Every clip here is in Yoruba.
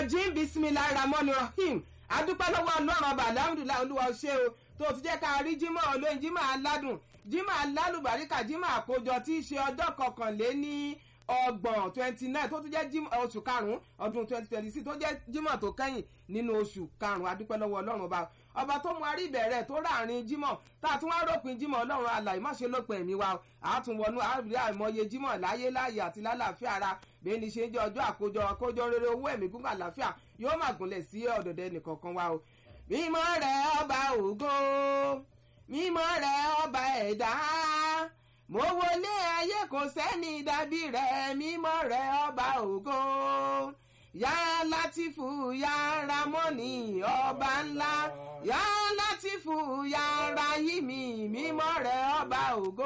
rajim bisimilahi ramoni rahim adúpẹ́ lọ́wọ́ ọlọ́run ọba alhamdulilayi olúwa ṣé o tó ti jẹ́ ká rí jímọ̀ olóyin jímọ̀ aládùn jímọ̀ alálùbáríkà jímọ̀ àkójọ tí í ṣe ọjọ́ kọkànléní ọgbọ̀n twenty nine tó tún jẹ́ jímọ̀ oṣù karùn-ún ọdún twenty twenty six tó jẹ́ jímọ̀ tó kẹ́yìn nínú oṣù karùn-ún adúpẹ́ lọ́wọ́ ọlọ́run ọba ọba tó mú arí ìbẹ̀rẹ̀ tó ráàrin jímọ̀ tá a tún wá ròpin jímọ̀ ọlọ́run alàyè má ṣe lópin ẹ̀mí wa àtúnwọnú àrí àìmọye jímọ̀ láyé láàyè àti lálàáfíà ara bẹ́ẹ̀ ni ṣe ń jẹ́ ọjọ́ àkójọ àkójọ rere owó ẹ̀mí gúngàn àlàáfíà yóò má gúnlẹ̀ sí ọ̀dọ̀dẹ nìkankan wa o mímọ́ rẹ̀ ọba ògo mímọ́ rẹ̀ ọba ẹ̀dá mo wọlé ayé kò sẹ́ni dàbí rẹ̀ mímọ́ rẹ̀ ọba ògo yá látìfù yá ramọ́nì ọba ńlá yá látìfù yá rahimi mímọ́ rẹ̀ ọba ògo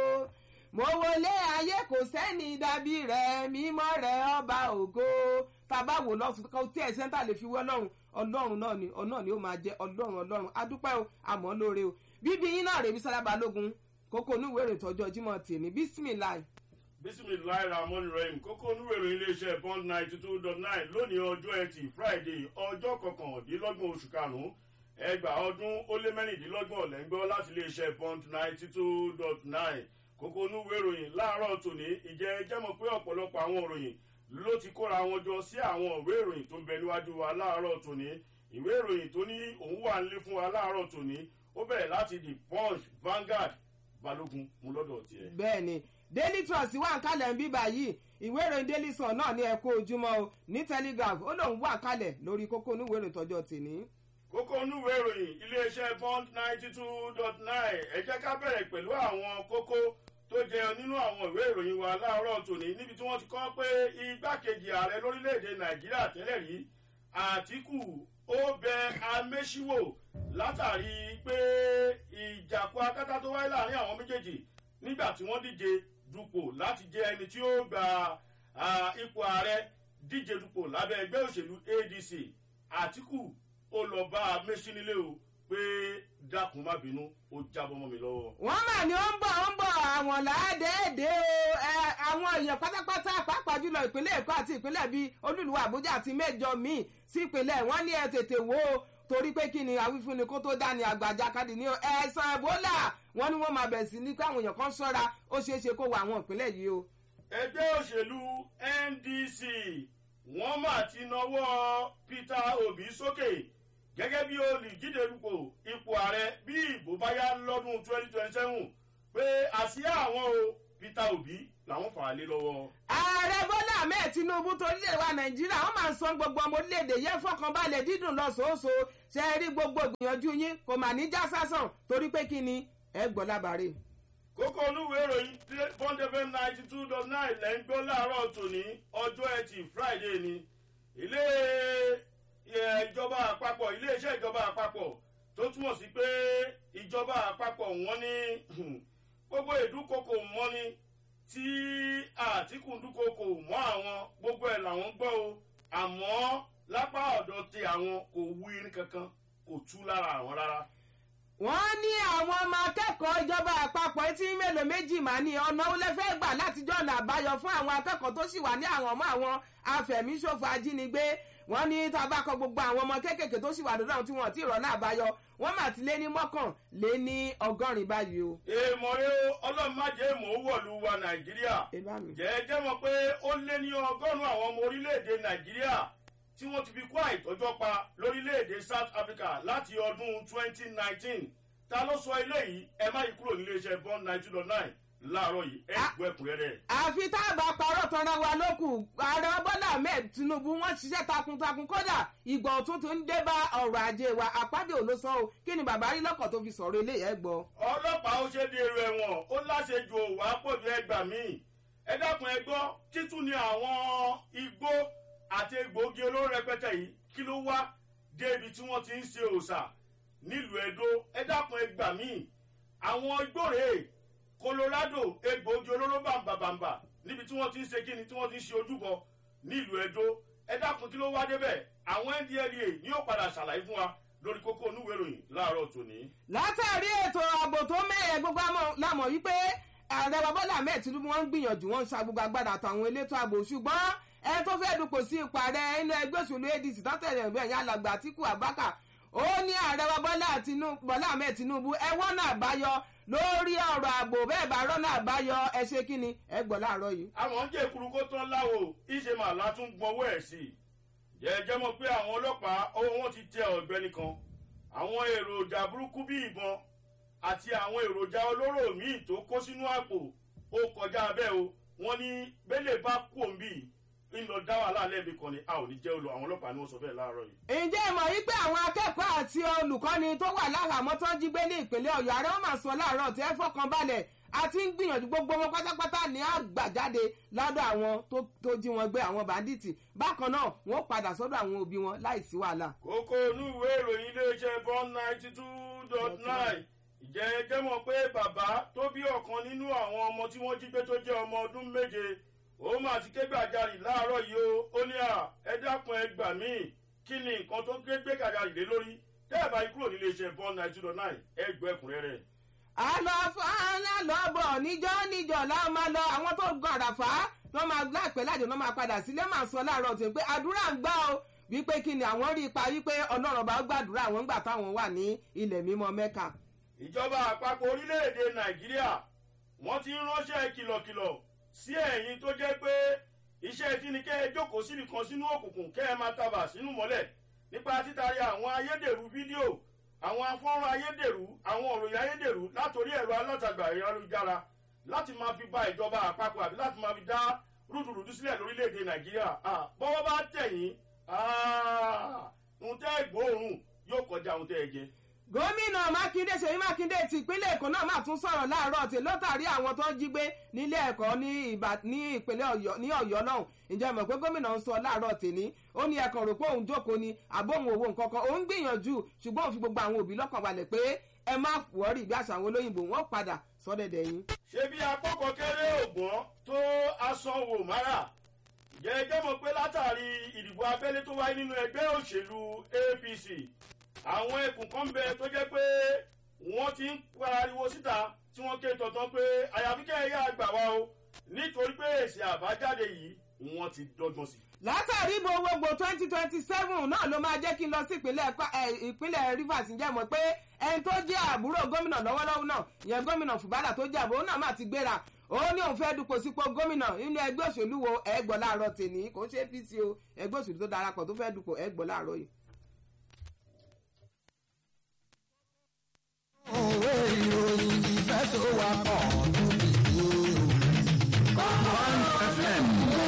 mo wọlé ayé kò sẹ́ni dàbí rẹ̀ mímọ́ rẹ̀ ọba ògo tàbá wò lọ́sùn kó tí ẹ̀ sẹ́ńtà lè fi wọ́ ọlọ́run ọlọ́run náà ni ọ̀nà ni ó máa jẹ́ ọlọ́run ọlọ́run adúpẹ́ o àmọ́ lóore o bíbí yín náà rèébi sára balógun kókó onúwèrè tọjọ́ jímọ̀ tèmi bísímìláì. bísímìláì ramon rahim kókó onúwèrè iléeṣẹ́ bond ninety two dot nine lónìí ọjọ́ ẹtì friday ọjọ́ kọkàndínlọ́gbọ̀n oṣù karùn-ún ẹgbàá ọdún ó lé mẹ́rìndínlọ́gbọ̀n lẹ́ńgbọ́ láti iléeṣẹ́ bond ninety two dot nine kókó onúwèrè ìròyìn láàárọ̀ tòní ìjẹ́ jẹ́mọ̀ pé ọ̀pọ̀lọpọ̀ àwọn òròyìn ló ti kóra wọn jọ sí àwọn ìwé ìròyìn tó ń bẹ níwájú wa láàárọ̀ tòní ìwé ìròyìn tó ní òun wà nílé fún wa láàárọ̀ tòní ó bẹ̀rẹ̀ láti the punch vanguard balógun mú lọ́dọ̀ tiẹ̀. bẹ́ẹ̀ni daily trust wà ń kalẹ̀ ń bí báyìí ìwé ìròyìn daily sun náà ní ẹ̀kọ́ ojúmọ́ o ní telegraph ó lóun wà kalẹ̀ lórí kókó oníwèé ìròyìn tọjọ́ tèmi. kókó onúwèé ìròyìn iléeṣẹ́ bond ninety two dot nine ẹ jẹ́ ká bẹ̀rẹ̀ pẹ̀lú àwọn kókó tó jẹun nínú àwọn ìwé ìròyìn wa láàárọ̀ tòní níbi tí wọ́n ti kọ́ pé igbákejì ààrẹ lórílẹ̀‐èdè nàìjíríà tẹ́lẹ̀ rí àtìkù ó bẹ amẹ́síwò látàrí pé ìjàpọ̀ akátá tó wáyé láàrin àwọn méjèèjì nígbà tí wọ́n díje dupò láti jẹ ẹni tí ó gba ipò ààrẹ díje dupò lábẹ́ ẹgbẹ́ òṣèlú adc àtìkù ó lọ bá amẹ́sí nílé o pé dákun má bínú ó jábọ́ mọ́ mi lọ́wọ́. wọ́n mà ní ó ń bọ̀ ó ń bọ̀ àwọn làádẹ́ẹ̀dẹ́ o àwọn èèyàn pátápátá pàápàá jùlọ ìpínlẹ̀ èkó àti ìpínlẹ̀ bíi olúluwà àbújá àti mẹ́jọ míì sí ìpínlẹ̀ wọ́n ní ẹ tètè wò ó torí pé kí ni àwífúnni kó tó dání àgbàjá kadì ní ẹ̀sán ẹ̀bólà wọ́n ní wọ́n máa bẹ̀ sí ní káwọn èèyàn kan ṣọ́ra ó ṣeé ṣe kó wọ àwọn ìpínlẹ̀ yìí o. ẹgbẹ́ òṣèlú ndc wọ́n mà ti nawọ́ peter obi sókè gẹ́gẹ́ bí olùdíje dupò ipò ààrẹ bí ìbò bá yá lọ́dún twenty twenty seven pé àsíá àwọn o peter obi làwọn fà á lé lọ́wọ́. ààrẹ bọ́lá ahmed tinubu torílẹ̀ wa nàìjíríà wọ́n máa ń san gbogbo ọmọ orílẹ̀-èdè yẹn fọkànbalẹ̀ dídùn lọ́sọ̀ọ́sọ ṣe é rí gbogbo ìgbìyànjú yín kò mà ní já sásàn torí pé kí ni ẹ gbọ́ lábàárẹ̀. kókó olúwèé ìròyìn bond fm ninety two dot nine lẹ́ ń gbọ́ láàárọ̀ tòní ọjọ́ ẹtì friday ni ilé ìjọba àpapọ̀ iléeṣẹ́ ìjọba àpapọ̀ tó túmọ̀ sí pé ìjọba àpapọ̀ wọ́n ní gbogbo ìdúkokò mọ́ni tí àtìkù dúkokò mọ́ àwọn gbogbo ẹ̀ làwọn gbọ́ o àmọ́ lápá ọ̀dọ̀ ti àwọn kò wú irin kankan kò tú lára àwọn rárá. wọ́n ní àwọn ọmọ akẹ́kọ̀ọ́ ìjọba àpapọ̀ etí mélòó méjì mà ní ọ̀nà ó lẹ́fẹ́ gbà láti jọ̀nà àbáyọ fún àwọn akẹ́kọ̀ọ́ tó sì wà ní àwọn ọmọ àwọn afẹ̀míṣòfò ajínigbé wọ́n ní tabakọ gbogbo àwọn ọmọ kéékèèké tó sì wà lọ́dọ̀ àwọn tí wọ́n ti rọ̀ náà àbáyọ wọ́n mà ti lé ní mọ́kàn lé ní ọgọ́rin báyìí o. èèmọ̀ rẹ o ọlọ́run má jẹ́ èèmọ̀ owó ọ̀lú wa nàìjíríà jẹ́ẹ́jẹ́ mọ̀ pé ó lé ní ọgọ́rùn-ún àwọn ọmọ orílẹ̀-èdè nàìjíríà tí wọ́n ti fi kó àìtọ́jọ́ pa lórílẹ̀-èdè south africa láti ọdún 2019 ta ló sọ eléyìí ẹ má yí kúrò nílé iṣẹ́ bond 92.9 láàárọ̀ yìí ẹ gbọ́ ẹ̀kúnrẹ́rẹ́. àfi tá a bá parọ́ tanra wa lókù ààrẹ bọ́lá ahmed tinubu wọ́n ṣiṣẹ́ takuntakun kódà ìgbà ọ̀tún tó ń dé bá ọrọ̀ ajé wa àpábíò ló sọ o kí ni bàbá rí lọ́kọ̀ tó fi sọ̀rọ̀ eléyìí ẹ gbọ́. ọlọ́pàá ó ṣe di èrò ẹ̀wọ̀n ó láṣejù òwà pọ̀jù ẹgbà míì ẹ dákun ẹ gbọ́ títún ni àwọn igbó àti egbòogi olóró rẹpẹtẹ yìí kí ló wá dé ibi tí wọ́n ti ń ṣe òòṣà nílùú edo ẹ dákun ẹ gbà míì àwọn igbó rèé colorado egbòogi olóró bàǹbàǹbà níbi tí wọ́n ti ń ṣe kíni tí wọ́n ti ń ṣe ojúbọ nílùú edo ẹ dákun kí ló wá débẹ̀ àwọn ndla ni yóò padà ṣàlàyé fún wa lórí kókó onúwèé ìròyìn láàárọ̀ tòní. látàrí ètò ààbò tó mẹ́ẹ̀ẹ́ gbogbo lámọ̀ wípé ààrẹ wa bọ́lá ahmed tinubu wọ́n ń gbìyànjú wọ́n ń sa gbogbo agbára àtàwọn elétò ààbò ṣùgbọ́n ẹ tó fẹ́ dupò sí ipò ààrẹ inú ẹgbẹ́ òṣèlú adc tọ́tẹ̀lẹ̀ ìgbẹ́ ẹ̀yìn alàgbà àtìkù abáka ó ní ààrẹ wa bọ́lá ahmed tinubu ẹ wọ́n náà báyọ lórí ọ̀rọ̀ ààbò bẹ́ẹ̀ bá rọ́nà àbáyọ ẹ ṣe kí ni ẹ gbọ́ láàárọ̀ yìí. àwọn ń jẹ́ ìkuru kó tán láwo ìṣe màlá tún gbọ́wọ́ ẹ̀ sí i jẹ́jẹ́ mọ̀ pé àwọn ọlọ́pàá ọwọ́ wọn ti tẹ ọ̀gbẹ́ni kan àwọn èròjà burúkú bíi ìbọn àti àwọn èròjà olóró míì tó kó sínú àpò ó kọjá bẹ́ẹ̀ o wọ́n ní bẹ́lẹ̀ bá kú òǹbí ńlọ dá wàhálà lẹ́ẹ̀mí kan ni a ò ní jẹ́ olú àwọn ọlọ́pàá ni wọ́n sọ bẹ́ẹ̀ láàárọ̀ yìí. ǹjẹ́ ìmọ̀ yìí pé àwọn akẹ́kọ̀ọ́ àti olùkọ́ni tó wà láhàámọ́ tó ń jí gbé ní ìpínlẹ̀ ọ̀yọ́ ààrẹ wọn máa sọ láàárọ̀ tí ẹ fọkàn balẹ̀ àti ń gbìyànjú gbogbo wọn pátápátá ní àgbàjáde lọ́dọ̀ àwọn tó jí wọn gbé àwọn bàndíìtì bákan náà wọn ó padà sọ́dọ̀ àwọn òbí wọn láìsí wàhálà. kókó inú ìwé ìròyìn iléeṣẹ́ bond ninety two dot nine ìjẹ́ ẹjẹ́ mọ̀ pé bàbá tó bí ọ̀kan nínú àwọn ọmọ tí wọ́n jí gbé tó jẹ́ ọmọ ọdún méje ó máa ti ké gbàjarì láàárọ̀ yìí o ó ní à ẹ dákun ẹ gbà mí kí ni nǹkan tó ké gbé gbàjarì lé lórí tẹ́ ẹ bá yí kúrò nílé iṣẹ́ bond ninety two dot nine ẹ gbọ́ ẹ̀kúnrẹ́rẹ́ àlọ́fà lọ́bọ̀ níjọ́ níjọ́ láwọn máa lọ àwọn tó gan àràfà wọ́n máa láìpẹ́ lájọ náà máa padà sílé máa sọ láàárọ̀ tó ń pé àdúrà ń gbà ó wípé kí ni àwọn rí ipa wípé ọlọ́run bá gbàdúrà àwọn ńgbà táwọn wà ní ilẹ̀ mímọ́ mẹ́ka. ìjọba àpapọ̀ orílẹ̀-èdè nàìjíríà wọ́n ti ń ránṣẹ́ kìlọ̀kìlọ̀ sí ẹ̀yin tó jẹ́ pé iṣẹ́ tí ni kẹ́ ẹ jókòó síbi kan sínú òkùnkùn kẹ́ ẹ máa tabà sínú mọ́lẹ̀ nípa títari àwọn ayédèrú fídíò àwọn afọ́nrán ayédèrú àwọn òròyìn ayédèrú látòrí ẹ̀rọ alátagbà ayélujára láti máa fi ba ìjọba àpapọ̀ àbí láti máa fi dá rúdurùdu sílẹ̀ lórílẹ̀‐èdè nàìjíríà bọ́wọ́ bá tẹ̀yìn ohun tẹ́ gbóòórùn yóò kọjá ohun tẹ́ ẹ jẹ. gómìnà mákindé ṣèyí mákindé ti ìpínlẹ̀ èkó náà máa tún sọ̀rọ̀ láàárọ̀ tí lọ́tàrí àwọn tó ń jí gbé nílé ẹ̀kọ́ ní ìpínlẹ̀ ọ̀yọ́ ní ọ̀yọ́ náà ǹjẹ́ mọ̀ pé gómìnà ń sọ láàárọ̀ tèmi ó ní ẹ̀kan rò pé òun jókòó ni àbóhun owó nǹkan kan òun gbìyànjú ṣùgbọ́n òun fi gbogbo àwọn òbí lọ́kàn balẹ̀ pé ẹ má wọ́ọ̀rì bí àṣà àwọn olóyìnbó wọ́n padà sọ́dẹ̀dẹ̀ yín. ṣé bí akọ́kọ̀ kéré ògbọ́n tó asanwó mara jẹ́jẹ́ mọ̀ pé látàrí ìdìbò abẹ́lé tó wáyé nínú ẹgbẹ́ òṣèlú apc àwọn ẹkùn kan bẹ tó jẹ́ pé wọ́n ti ń pariwo síta tí wọ́n ké tọ̀tàn pé àyàfi kẹ́ ẹ̀yà àgbà wa o nítorí pé èsì àbájáde yìí wọ́n ti dọ́gbọ́n sí. látàrí ìbò gbogbo twenty twenty seven náà ló máa jẹ́ kí n lọ sí ìpínlẹ̀ rivers ǹjẹ́ mọ̀ pé ẹni tó jẹ́ àbúrò gómìnà lọ́wọ́lọ́wọ́ náà ìyẹn gómìnà fùbálà tó jẹ́ àbúrò náà máa ti gbéra ó ní òun fẹ́ dupò sípò gómìnà nínú ẹgbẹ́ òṣèlú wo ẹgbọ́ láàárọ̀ tèmi kò ń ṣe apc o ẹgbẹ́ òṣèlú tó darapọ̀ tó fẹ́ dupò ẹgbọ́ láàárọ̀ yìí. òwe ìròyìn ìfẹ́ tó wà pọ̀ ọdún nìyí o. One FM.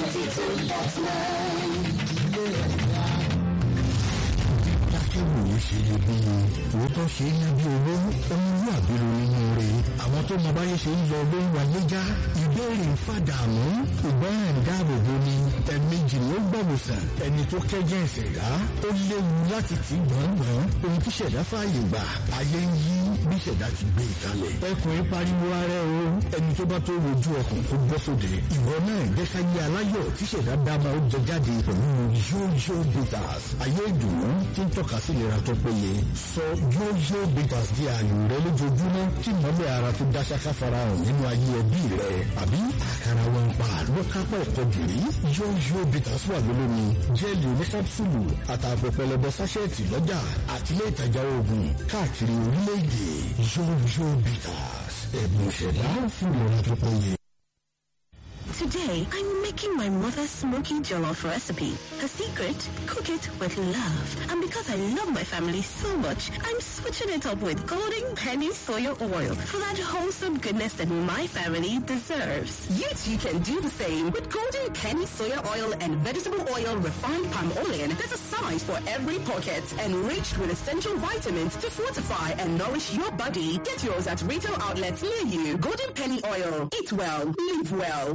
Akẹ́wòye ṣe lè bí i. Òótọ́ ṣe é ná bí owó. Ọmọlúwàbí ló nínú rẹ̀. Àwọn tó mọ báyé ṣe ń lọ ló ń wáyé já. Ìbéèrè ń fàdàmú. Ìgbọ́ràn ń dáàbò bo ni. Ẹ̀mejì ló gbọ̀wòsàn. Ẹni tó kẹ́jẹ́ ìṣẹ̀dá. Ó léwu láti tì gbọ̀ngbọ̀n. Ohun tí ṣẹ̀dá fààyè gbà. Ayé ń yí bí ṣẹ̀dá ti gbé ìkalẹ̀. Ẹkùnrin pariwo ara ẹ o. Ẹni tó bá tó wojú ọkùn kó bọ́ sóde. Ìwọ náà jẹ́ ká yé aláyọ̀ tí ṣẹ̀dá dáma ó jẹ jáde pẹ̀lú yóyó bitters. Ayé ìdùnnú tí ń tọ́ka sí ìlera tó péye. Sọ yóyó bitters di ààyò rẹ lójoojúmọ́ kí mọ́lẹ̀ ara tó dá ṣáká farahàn nínú ayé ẹbí rẹ. Àbí àkàrà wọn pa ló kápá ẹ̀kọ́ gìrì. Yóyó bitters wà lólómi. Jẹ́ẹ̀lì oníkápsùlù àtàpọ̀ pẹlẹbẹ sáṣẹ́ẹ̀tì lọ́jà àtìlẹ́ ìtajà oògùn káàkiri orílẹ̀-èdè. Yóyó bitters. Ẹ̀bùn ìṣẹ̀dá fún ìlera tó péye. Today, I'm making my mother's smoky jollof recipe. Her secret? Cook it with love. And because I love my family so much, I'm switching it up with Golden Penny Soya Oil for that wholesome goodness that my family deserves. You too can do the same with Golden Penny Soya Oil and Vegetable Oil Refined Palm Oil. There's a size for every pocket, enriched with essential vitamins to fortify and nourish your body. Get yours at retail outlets near you. Golden Penny Oil. Eat well, live well.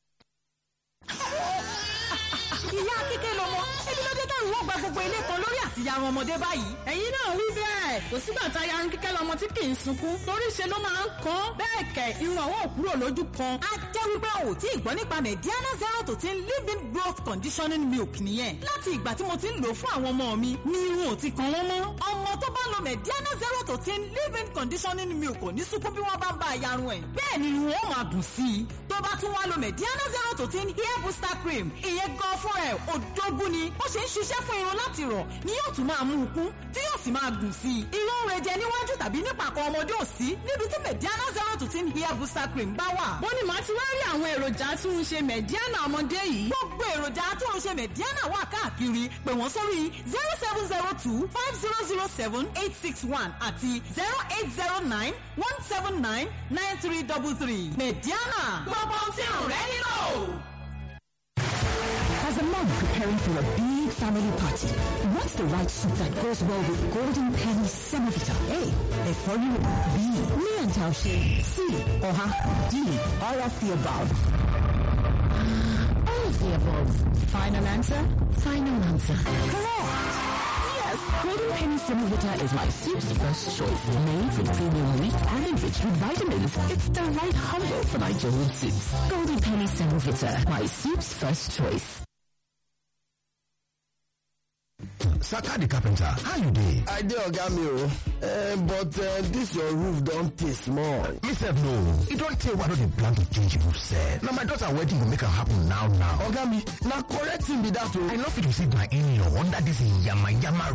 ìyá kíkẹ́ lọmọ ẹbí ló dé táwọn wọ́n gba gbogbo ilé kan lórí àti láti yarun ọmọdé báyìí. ẹ̀yin náà wí bẹ́ẹ̀ kò sígbà tá a yarun kíkẹ́ lọmọ tí kì í sunkún torí ṣe ló máa ń kán bẹ́ẹ̀ kẹ̀ irun àwọn ò kúrò lójú kan. a jẹ́ wípé o ò tí ì gbọ́ nípa mediana zero to ten living growth conditioning milk nìyẹn láti ìgbà tí mo ti ń lò fún àwọn ọmọ mi ni irun ò ti kan wọ́n mọ́. ọmọ tó bá lo mediana zero to ten living conditioning milk kò ní sunkún bí wọ́n bá ń bá a yarun ẹ̀. bẹ́ẹ̀ ni irun ó máa dùn sí i tó bá tún wá lo mediana zero to ten hair booster cream ìyẹn gan fún ẹ̀ òdógún ni ó ṣe ń ṣiṣẹ́ fún irun láti rọ̀ ni yóò tún máa mú un kún tí yóò sì máa gùn sí i. irun rẹ̀ jẹ níwájú tàbí nípàkọ́ ọmọdé ò sí níbi tí mediana zero to ten hair booster cream bá wà. bó ni màá ti wá rí àwọn èròjà tí ń ṣe mẹ̀díánà ọmọdé yìí. gbogbo èròjà tó ń ṣe mediana wà káàkiri pè wọ́n sórí zero seven zero two five zero zero seven eight six one àti zero eight zero nine one seven nine nine three double three mediana. gbogbo ohun tí ò rẹ́ nílò. As a mom preparing for a big family party, what's the right soup that goes well with Golden Penny Semovita? A. Efori B. Lian Taoshi C. Oha D. All of the above. All of the above. Final answer? Final answer. Correct. Yes, Golden Penny Semovita is my soup's first choice. Made with premium wheat and enriched with vitamins. It's the right combo for my Joel soups. Golden Penny Semovita, my soup's first choice. Saka the carpenter, how you dey? I dey oga mi o, uh, but uh, this your roof don tey small. Me sef no, e don tey wey I no dey plan to change roof sef. Na my daughter wedding go make am happen now now. Oga mi, na correct thing be that o. I no fit receive my in-law under this yama yama